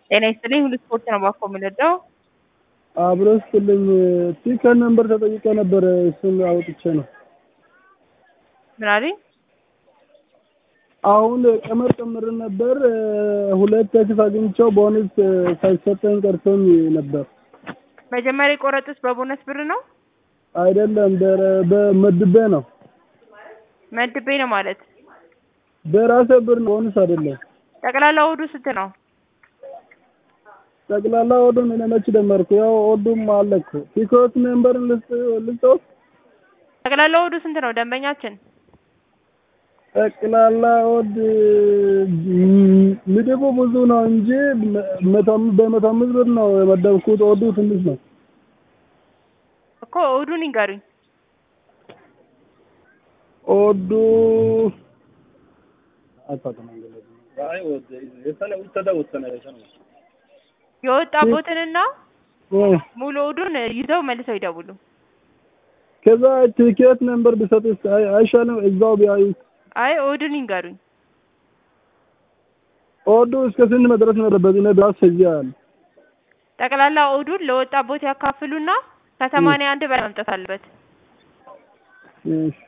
ጤና ይስጥልኝ ሁሉ ስፖርት ነው ባኮ የምንወደው። አብሮ ስጥልኝ ቲከን ነምበር ተጠይቀ ነበር እሱን አውጥቼ ነው። ምን አሉኝ? አሁን ቀመር ጨምር ነበር ሁለት ተክፍ አግኝቼው ቦነስ ሳይሰጠኝ ቀርቶኝ ነበር። መጀመሪያ የቆረጡት በቦነስ ብር ነው አይደለም በረ- በመድቤ ነው መድቤ ነው ማለት በራሴ ብር ነው ቦነስ አይደለም። ጠቅላላ ወዱ ስንት ነው? ጠቅላላ ወዱን እኔ መች ደመርኩ? ያው ወዱም አለ እኮ ቲኮት ነምበርን ልስጠው ጠቅላላ ወዱ ስንት ነው ደንበኛችን? ጠቅላላ ወድ ምድቡ ብዙ ነው እንጂ መቶ በመቶ አምስት ብር ነው የመደብኩት። ወዱ ትንሽ ነው። እኮ ወዱን ይንገሩኝ። ወዱ የወጣቦትንና ሙሉ ወዱን ይዘው መልሰው ይደውሉ። ከዛ ቲኬት ነምበር ቢሰጥስ አይ- አይሻልም? እዛው ቢያዩ አይ ወዱን ይንገሩኝ። ወዱ እስከ ስንት መድረስ ነበረበት? እኔ ቢያንስ እዚያ ያለ ጠቅላላ ኦዱን ለወጣቦት ያካፍሉና ከሰማንያ አንድ በላይ መምጣት አለበት። እሺ